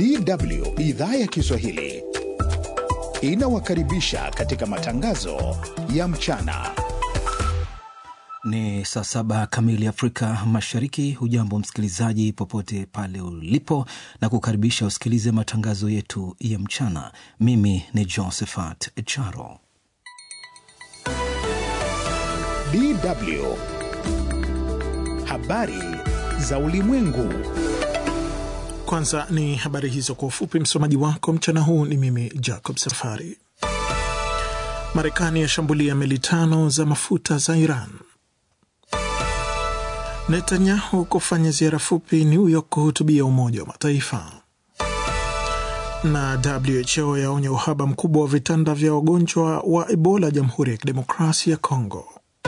DW idhaa ya Kiswahili inawakaribisha katika matangazo ya mchana. Ni saa saba kamili Afrika Mashariki. Hujambo msikilizaji, popote pale ulipo, na kukaribisha usikilize matangazo yetu ya mchana. Mimi ni Josephat Charo. DW habari za ulimwengu. Kwanza ni habari hizo kwa ufupi. Msomaji wako mchana huu ni mimi Jacob Safari. Marekani yashambulia meli tano za mafuta za Iran. Netanyahu kufanya ziara fupi New York kuhutubia Umoja wa Mataifa, na WHO yaonya uhaba mkubwa wa vitanda vya wagonjwa wa Ebola Jamhuri ya Kidemokrasia ya Kongo.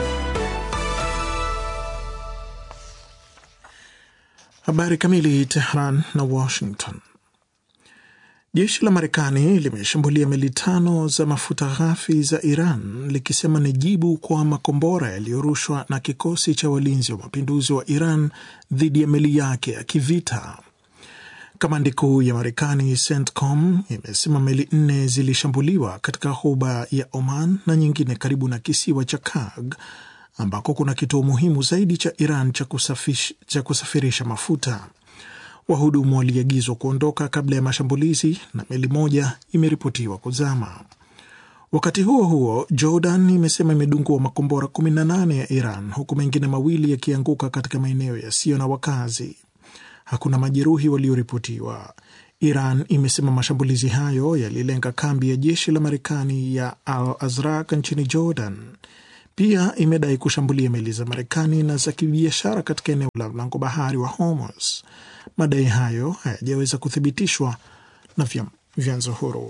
Habari kamili. Tehran na Washington. Jeshi la Marekani limeshambulia meli tano za mafuta ghafi za Iran likisema ni jibu kwa makombora yaliyorushwa na kikosi cha walinzi wa mapinduzi wa Iran dhidi ya meli yake ya kivita. Kamandi kuu ya Marekani CENTCOM imesema meli nne zilishambuliwa katika ghuba ya Oman na nyingine karibu na kisiwa cha Karg ambako kuna kituo muhimu zaidi cha Iran cha, kusafish, cha kusafirisha mafuta. Wahudumu waliagizwa kuondoka kabla ya mashambulizi na meli moja imeripotiwa kuzama. Wakati huo huo, Jordan imesema imedungua makombora 18 ya Iran huku mengine mawili yakianguka katika maeneo yasiyo na wakazi. Hakuna majeruhi walioripotiwa. Iran imesema mashambulizi hayo yalilenga kambi ya jeshi la Marekani ya Al Azraq nchini Jordan. Pia imedai kushambulia meli za Marekani na za kibiashara katika eneo la mlango bahari wa Hormuz. Madai hayo hayajaweza kuthibitishwa na vyanzo huru.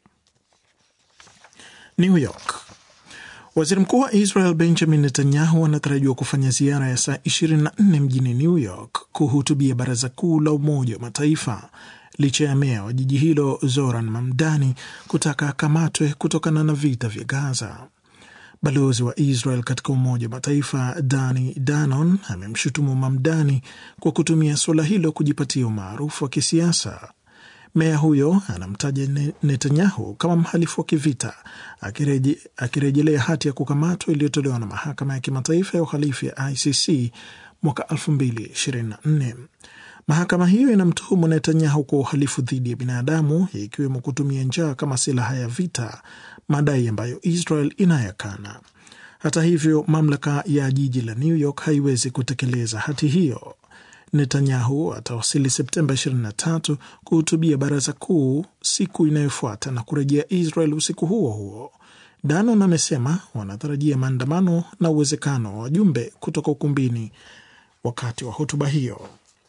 New York. Waziri mkuu wa Israel Benjamin Netanyahu anatarajiwa kufanya ziara ya saa 24 mjini New York kuhutubia baraza kuu la Umoja wa Mataifa licha ya meya wa jiji hilo Zoran Mamdani kutaka akamatwe kutokana na vita vya Gaza. Balozi wa Israel katika Umoja wa Mataifa Dani Danon amemshutumu Mamdani kwa kutumia suala hilo kujipatia umaarufu wa kisiasa. Meya huyo anamtaja Netanyahu kama mhalifu wa kivita, akireje, akirejelea hati ya kukamatwa iliyotolewa na Mahakama ya Kimataifa ya Uhalifu ya ICC mwaka 2024. Mahakama hiyo inamtuhumu Netanyahu kwa uhalifu dhidi ya binadamu ikiwemo kutumia njaa kama silaha ya vita, madai ambayo Israel inayakana. Hata hivyo, mamlaka ya jiji la New York haiwezi kutekeleza hati hiyo. Netanyahu atawasili Septemba 23 kuhutubia baraza kuu siku inayofuata na kurejea Israel usiku huo huo. Danon amesema wanatarajia maandamano na uwezekano wa wajumbe kutoka ukumbini wakati wa hotuba hiyo.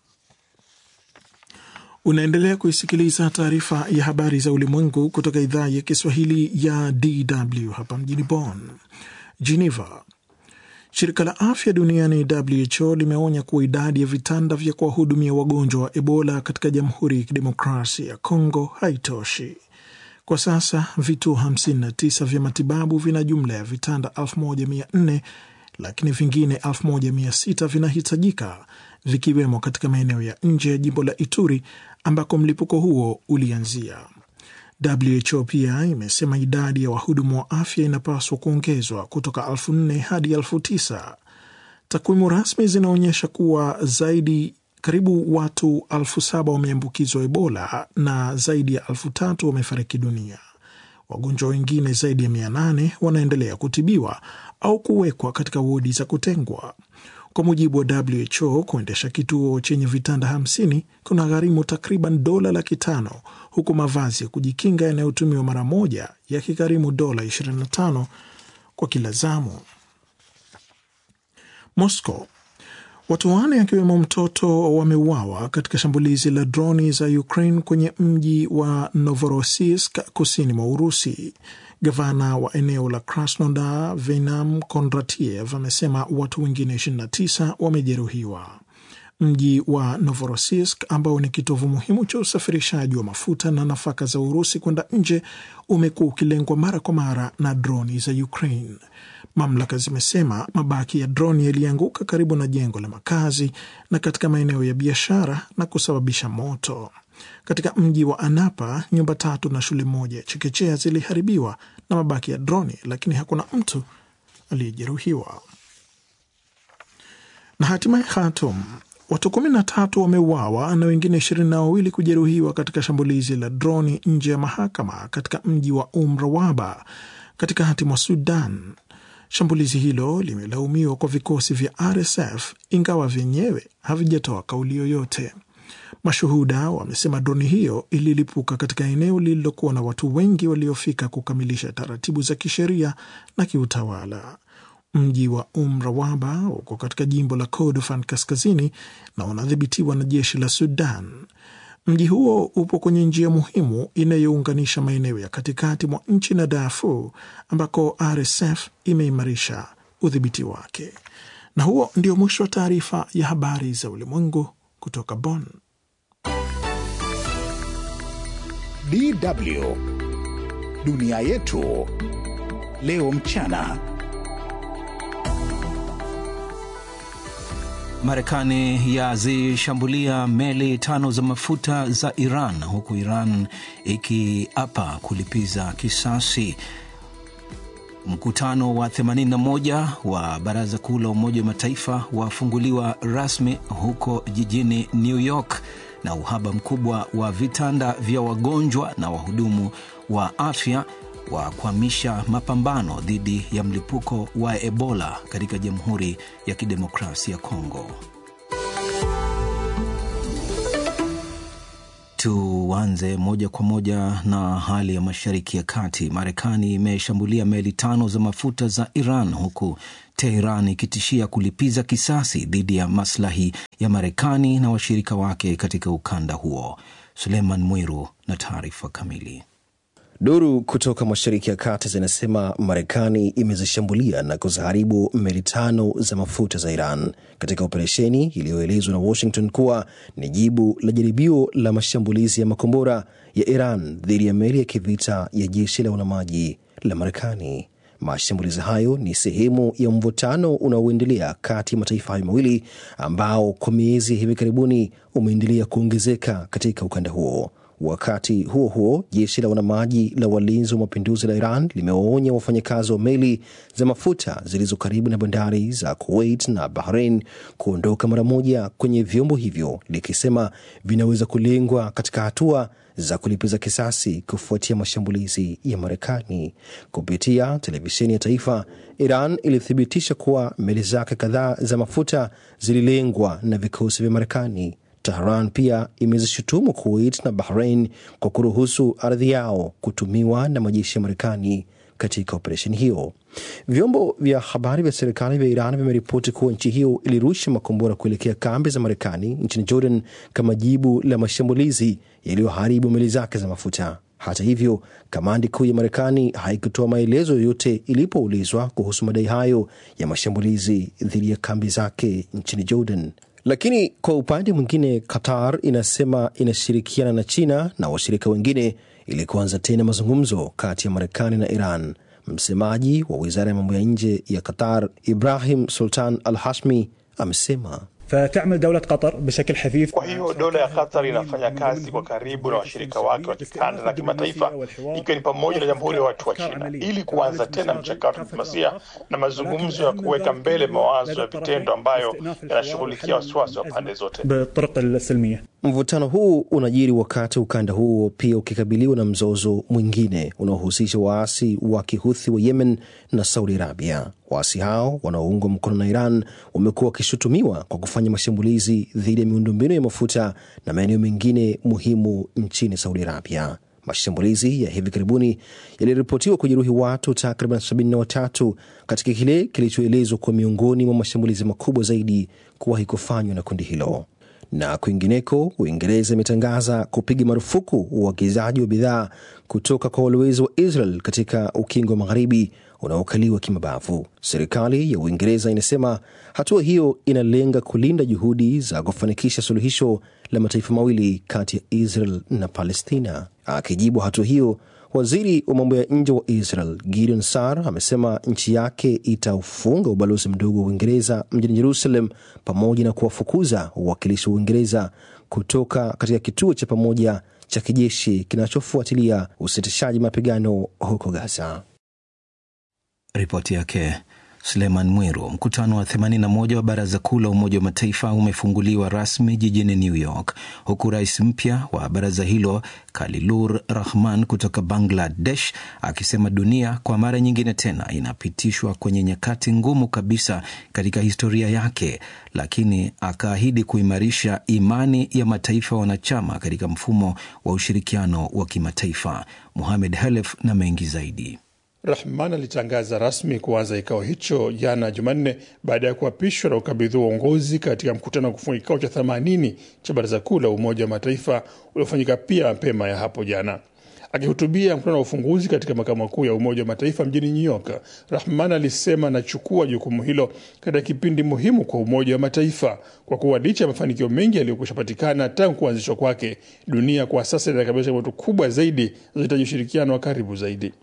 Unaendelea kuisikiliza taarifa ya habari za ulimwengu kutoka idhaa ya Kiswahili ya DW hapa mjini Bonn. Geneva. Shirika la afya duniani WHO limeonya kuwa idadi ya vitanda vya kuwahudumia wagonjwa wa Ebola katika Jamhuri ya Kidemokrasia ya Kongo haitoshi. Kwa sasa vituo 59 vya matibabu vina jumla ya vitanda 1400 lakini vingine 1600 vinahitajika vikiwemo katika maeneo ya nje ya jimbo la Ituri ambako mlipuko huo ulianzia. WHO pia imesema idadi ya wahudumu wa afya inapaswa kuongezwa kutoka elfu nne hadi elfu tisa. Takwimu rasmi zinaonyesha kuwa zaidi karibu watu elfu saba wameambukizwa Ebola na zaidi ya elfu tatu wamefariki dunia. Wagonjwa wengine zaidi ya mia nane wanaendelea kutibiwa au kuwekwa katika wodi za kutengwa. Kwa mujibu wa WHO, kuendesha kituo chenye vitanda hamsini kuna gharimu takriban dola laki tano huku mavazi ya kujikinga yanayotumiwa mara moja yakigharimu dola 25 kwa kila zamu. Moscow. Watu wanne akiwemo mtoto wameuawa katika shambulizi la droni za Ukraine kwenye mji wa Novorossiysk kusini mwa Urusi. Gavana wa eneo la Krasnodar Venam Kondratiev amesema watu wengine 29 wamejeruhiwa. Mji wa Novorossiysk ambao ni kitovu muhimu cha usafirishaji wa mafuta na nafaka za Urusi kwenda nje umekuwa ukilengwa mara kwa mara na droni za Ukraine. Mamlaka zimesema mabaki ya droni yalianguka karibu na jengo la makazi na katika maeneo ya biashara na kusababisha moto. Katika mji wa Anapa, nyumba tatu na shule moja ya chekechea ziliharibiwa na mabaki ya droni, lakini hakuna mtu aliyejeruhiwa. Na hatimaye Khartoum, watu kumi na tatu wameuawa na wengine ishirini na wawili kujeruhiwa katika shambulizi la droni nje ya mahakama katika mji wa Umrawaba katikati mwa Sudan. Shambulizi hilo limelaumiwa kwa vikosi vya RSF ingawa vyenyewe havijatoa kauli yoyote. Mashuhuda wamesema droni hiyo ililipuka katika eneo lililokuwa na watu wengi waliofika kukamilisha taratibu za kisheria na kiutawala. Mji wa Umrawaba uko katika jimbo la Kordofan kaskazini na unadhibitiwa na jeshi la Sudan. Mji huo upo kwenye njia muhimu inayounganisha maeneo ya katikati mwa nchi na Darfur ambako RSF imeimarisha udhibiti wake. Na huo ndio mwisho wa taarifa ya habari za ulimwengu kutoka Bonn. DW dunia yetu leo mchana. Marekani yazishambulia meli tano za mafuta za Iran huku Iran ikiapa kulipiza kisasi. Mkutano wa 81 wa Baraza Kuu la Umoja wa Mataifa wafunguliwa rasmi huko jijini New York, na uhaba mkubwa wa vitanda vya wagonjwa na wahudumu wa afya wa kuhamisha mapambano dhidi ya mlipuko wa Ebola katika Jamhuri ya Kidemokrasia ya Kongo. Tuanze moja kwa moja na hali ya Mashariki ya Kati. Marekani imeshambulia meli tano za mafuta za Iran huku Teheran ikitishia kulipiza kisasi dhidi ya maslahi ya Marekani na washirika wake katika ukanda huo. Suleiman Mwiru na taarifa kamili. Duru kutoka Mashariki ya Kati zinasema Marekani imezishambulia na kuziharibu meli tano za mafuta za Iran katika operesheni iliyoelezwa na Washington kuwa ni jibu la jaribio la mashambulizi ya makombora ya Iran dhidi ya meli ya kivita ya jeshi la wanamaji la Marekani. Mashambulizi hayo ni sehemu ya mvutano unaoendelea kati ya mataifa hayo mawili ambao kwa miezi ya hivi karibuni umeendelea kuongezeka katika ukanda huo. Wakati huo huo, jeshi la wanamaji la walinzi wa mapinduzi la Iran limewaonya wafanyakazi wa meli za mafuta zilizo karibu na bandari za Kuwait na Bahrain kuondoka mara moja kwenye vyombo hivyo, likisema vinaweza kulengwa katika hatua za kulipiza kisasi kufuatia mashambulizi ya Marekani. Kupitia televisheni ya taifa, Iran ilithibitisha kuwa meli zake kadhaa za mafuta zililengwa na vikosi vya Marekani. Tehran pia imezishutumu Kuwait na Bahrain kwa kuruhusu ardhi yao kutumiwa na majeshi ya Marekani katika operesheni hiyo. Vyombo vya habari vya serikali vya Iran vimeripoti kuwa nchi hiyo ilirusha makombora kuelekea kambi za Marekani nchini Jordan kama jibu la mashambulizi yaliyoharibu meli zake za mafuta. Hata hivyo, kamandi kuu ya Marekani haikutoa maelezo yoyote ilipoulizwa kuhusu madai hayo ya mashambulizi dhidi ya kambi zake nchini Jordan. Lakini kwa upande mwingine, Qatar inasema inashirikiana na China na washirika wengine ili kuanza tena mazungumzo kati ya Marekani na Iran. Msemaji wa wizara ya mambo ya nje ya Qatar, Ibrahim Sultan Al Hashmi, amesema فتعمل دولة قطر بشكل حثيث Kwa hiyo dola ya Qatar inafanya kazi kwa karibu na washirika wake wa kikanda na kimataifa, ikiwa ni pamoja na Jamhuri ya Watu wa China, ili kuanza tena mchakato wa diplomasia na mazungumzo ya kuweka mbele mawazo ya vitendo ambayo yanashughulikia wasiwasi wa pande zote. بالطرق السلمية Mvutano huu unajiri wakati ukanda huo pia ukikabiliwa na mzozo mwingine unaohusisha waasi wa kihuthi wa Yemen na Saudi Arabia. Waasi hao wanaoungwa mkono na Iran wamekuwa wakishutumiwa kwa kufanya mashambulizi dhidi ya miundombinu ya mafuta na maeneo mengine muhimu nchini Saudi Arabia. Mashambulizi ya hivi karibuni yaliripotiwa kujeruhi watu takriban 73 katika kile kilichoelezwa kuwa miongoni mwa mashambulizi makubwa zaidi kuwahi kufanywa na kundi hilo na kwingineko, Uingereza imetangaza kupiga marufuku uagizaji wa bidhaa kutoka kwa walowezi wa Israel katika ukingo wa magharibi unaokaliwa kimabavu. Serikali ya Uingereza inasema hatua hiyo inalenga kulinda juhudi za kufanikisha suluhisho la mataifa mawili kati ya Israel na Palestina. Akijibu hatua hiyo, waziri wa mambo ya nje wa Israel Gideon Sar amesema nchi yake itaufunga ubalozi mdogo wa Uingereza mjini Jerusalem pamoja na kuwafukuza wawakilishi wa Uingereza kutoka katika kituo cha pamoja cha kijeshi kinachofuatilia usitishaji mapigano huko Gaza. Ripoti yake Suleiman Mwiru. Mkutano wa 81 wa Baraza Kuu la Umoja wa Mataifa umefunguliwa rasmi jijini New York, huku rais mpya wa baraza hilo Khalilur Rahman kutoka Bangladesh akisema dunia kwa mara nyingine tena inapitishwa kwenye nyakati ngumu kabisa katika historia yake, lakini akaahidi kuimarisha imani ya mataifa wanachama katika mfumo wa ushirikiano wa kimataifa. Muhamed Halef na mengi zaidi. Rahman alitangaza rasmi kuanza kikao hicho jana Jumanne baada ya kuapishwa na ukabidhiwa uongozi katika mkutano wa kufunga kikao cha 80 cha Baraza Kuu la Umoja wa Mataifa uliofanyika pia mapema ya hapo jana. Akihutubia mkutano wa ufunguzi katika makao makuu ya Umoja wa Mataifa mjini New York, Rahman alisema anachukua jukumu hilo katika kipindi muhimu kwa Umoja wa Mataifa kwa kuwa licha ya mafanikio mengi yaliyokwisha patikana tangu kuanzishwa kwake, dunia kwa sasa inakabiliwa changamoto kubwa zaidi zinazohitaji ushirikiano wa karibu zaidi.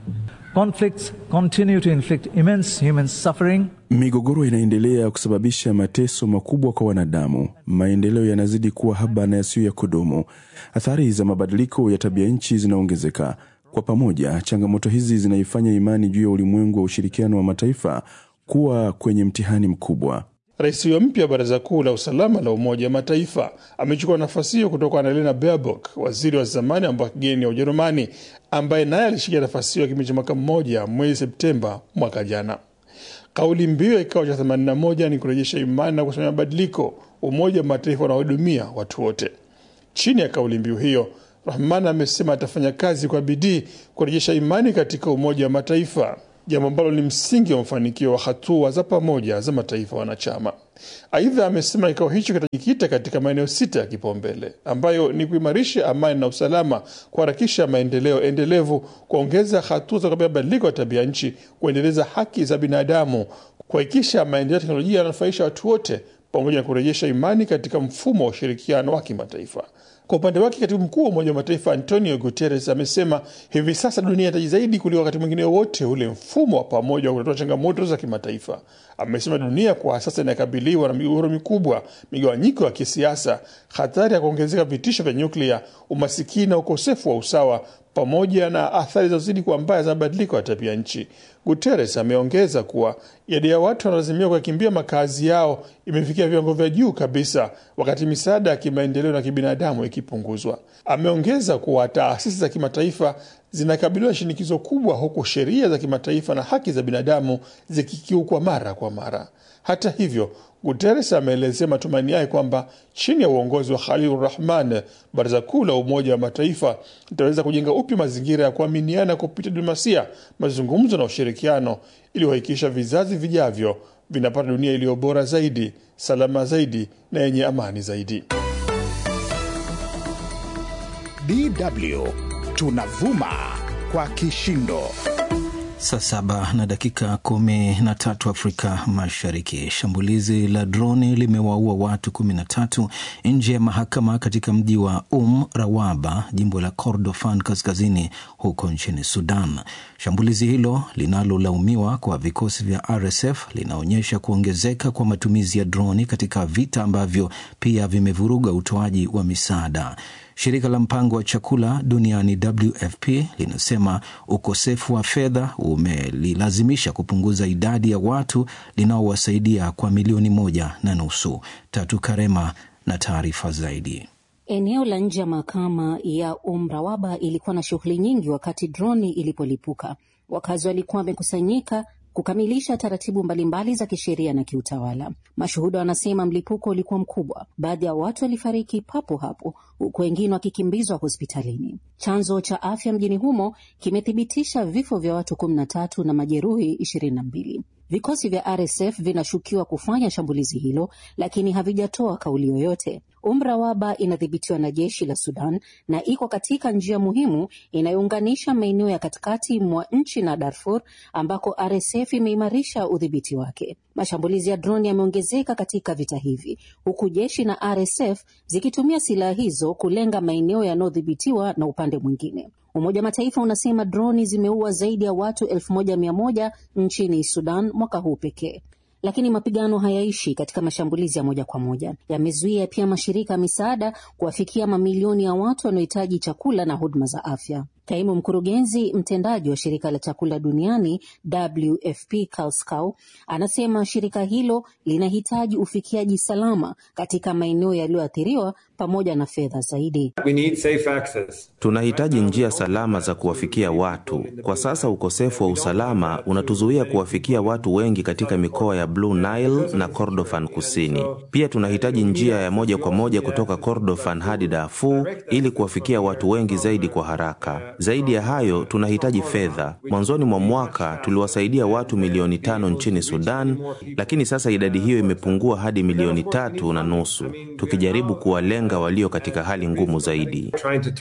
Conflicts continue to inflict immense human suffering. Migogoro inaendelea kusababisha mateso makubwa kwa wanadamu. Maendeleo yanazidi kuwa haba na yasiyo ya kudumu. Athari za mabadiliko ya tabia nchi zinaongezeka. Kwa pamoja, changamoto hizi zinaifanya imani juu ya ulimwengu wa ushirikiano wa mataifa kuwa kwenye mtihani mkubwa. Rais huyo mpya wa Baraza Kuu la Usalama la Umoja wa Mataifa amechukua nafasi hiyo kutoka Annalena Baerbock, waziri wa zamani wa mambo ya kigeni ya Ujerumani, ambaye naye alishikia nafasi hiyo kipindi cha mwaka mmoja mwezi Septemba mwaka jana. Kauli mbiu ya kikao cha 81 ni kurejesha imani na kusimamia mabadiliko, Umoja wa Mataifa unaohudumia watu wote. Chini ya kauli mbiu hiyo, Rahman amesema atafanya kazi kwa bidii kurejesha imani katika Umoja wa Mataifa, jambo ambalo ni msingi wa mafanikio wa hatua za pamoja za mataifa wanachama. Aidha, amesema kikao hicho kitajikita katika maeneo sita ya kipaumbele ambayo ni kuimarisha amani na usalama, kuharakisha maendeleo endelevu, kuongeza hatua za kukabiliana mabadiliko ya tabia nchi, kuendeleza haki za binadamu, kuhakikisha maendeleo ya teknolojia yananufaisha watu wote, pamoja na kurejesha imani katika mfumo wa ushirikiano wa kimataifa. Kwa upande wake katibu mkuu wa Umoja wa Mataifa Antonio Guterres amesema hivi sasa dunia inahitaji zaidi kuliko wakati mwingine wote ule mfumo wa pamoja wa kutatua changamoto za kimataifa. Amesema dunia kwa sasa inakabiliwa na migogoro mikubwa, migawanyiko ya kisiasa, hatari ya kuongezeka vitisho vya nyuklia, umasikini na ukosefu wa usawa pamoja na athari zinazozidi kuwa mbaya za mabadiliko ya tabia nchi. Guterres ameongeza kuwa idadi ya watu wanaolazimia kuyakimbia makazi yao imefikia viwango vya juu kabisa, wakati misaada ya kimaendeleo na kibinadamu ikipunguzwa. Ameongeza kuwa taasisi za kimataifa zinakabiliwa na shinikizo kubwa, huku sheria za kimataifa na haki za binadamu zikikiukwa mara kwa mara. Hata hivyo Guterres ameelezea matumaini yake kwamba chini ya uongozi wa Khalil Rahman, baraza kuu la Umoja wa Mataifa litaweza kujenga upya mazingira ya kuaminiana kupitia diplomasia, mazungumzo na ushirikiano, ili kuhakikisha vizazi vijavyo vinapata dunia iliyo bora zaidi, salama zaidi na yenye amani zaidi. DW tunavuma kwa kishindo. Saa saba na dakika kumi na tatu Afrika Mashariki. Shambulizi la droni limewaua watu kumi na tatu nje ya mahakama katika mji wa Um Rawaba, jimbo la Kordofan kaskazini huko nchini Sudan. Shambulizi hilo linalolaumiwa kwa vikosi vya RSF linaonyesha kuongezeka kwa matumizi ya droni katika vita ambavyo pia vimevuruga utoaji wa misaada. Shirika la mpango wa chakula duniani WFP linasema ukosefu wa fedha umelilazimisha kupunguza idadi ya watu linaowasaidia kwa milioni moja na nusu. Tatu Karema na taarifa zaidi. Eneo la nje ya mahakama ya Umrawaba ilikuwa na shughuli nyingi wakati droni ilipolipuka. Wakazi walikuwa wamekusanyika kukamilisha taratibu mbalimbali za kisheria na kiutawala. Mashuhuda wanasema mlipuko ulikuwa mkubwa, baadhi ya watu walifariki papo hapo, huku wengine wakikimbizwa hospitalini. Chanzo cha afya mjini humo kimethibitisha vifo vya watu kumi na tatu na majeruhi ishirini na mbili. Vikosi vya RSF vinashukiwa kufanya shambulizi hilo, lakini havijatoa kauli yoyote. Umrawaba inadhibitiwa na jeshi la Sudan na iko katika njia muhimu inayounganisha maeneo ya katikati mwa nchi na Darfur ambako RSF imeimarisha udhibiti wake. Mashambulizi ya droni yameongezeka katika vita hivi, huku jeshi na RSF zikitumia silaha hizo kulenga maeneo yanayodhibitiwa na upande mwingine. Umoja wa Mataifa unasema droni zimeua zaidi ya watu elfu moja mia moja nchini Sudan mwaka huu pekee. lakini mapigano hayaishi katika mashambulizi ya moja kwa moja. Yamezuia pia mashirika ya misaada kuwafikia mamilioni ya watu wanaohitaji chakula na huduma za afya. Kaimu mkurugenzi mtendaji wa shirika la chakula duniani WFP Karl Skau anasema shirika hilo linahitaji ufikiaji salama katika maeneo yaliyoathiriwa pamoja na fedha zaidi. Tunahitaji njia salama za kuwafikia watu. Kwa sasa ukosefu wa usalama unatuzuia kuwafikia watu wengi katika mikoa ya Blue Nile na Kordofan Kusini. Pia tunahitaji njia ya moja kwa moja kutoka Kordofan hadi Darfur ili kuwafikia watu wengi zaidi kwa haraka. Zaidi ya hayo, tunahitaji fedha. Mwanzoni mwa mwaka tuliwasaidia watu milioni tano nchini Sudan, lakini sasa idadi hiyo imepungua hadi milioni tatu na nusu, tukijaribu kuwalenga walio katika hali ngumu zaidi.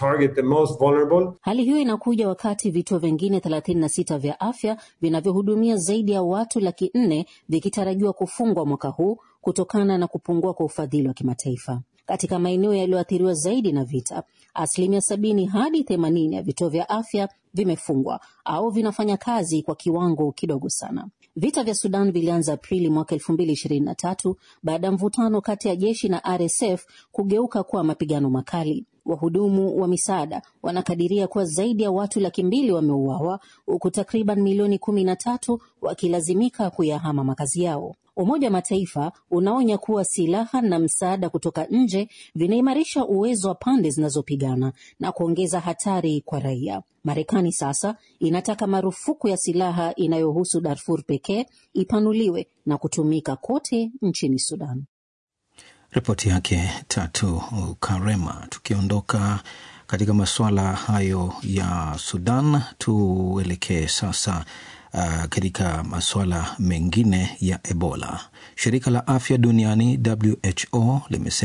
Hali hiyo inakuja wakati vituo vingine 36 vya afya vinavyohudumia zaidi ya watu laki nne vikitarajiwa kufungwa mwaka huu kutokana na kupungua kwa ufadhili wa kimataifa. Katika maeneo yaliyoathiriwa zaidi na vita, asilimia sabini hadi themanini ya vituo vya afya vimefungwa au vinafanya kazi kwa kiwango kidogo sana. Vita vya Sudan vilianza Aprili mwaka elfu mbili ishirini na tatu baada ya mvutano kati ya jeshi na RSF kugeuka kuwa mapigano makali. Wahudumu wa misaada wanakadiria kuwa zaidi ya watu laki mbili wameuawa huku takriban milioni kumi na tatu wakilazimika kuyahama makazi yao. Umoja wa Mataifa unaonya kuwa silaha na msaada kutoka nje vinaimarisha uwezo wa pande zinazopigana na kuongeza hatari kwa raia. Marekani sasa inataka marufuku ya silaha inayohusu Darfur pekee ipanuliwe na kutumika kote nchini Sudan. Ripoti yake Tatu Karema. Tukiondoka katika masuala hayo ya Sudan, tuelekee sasa uh, katika masuala mengine ya Ebola. Shirika la afya duniani WHO limesema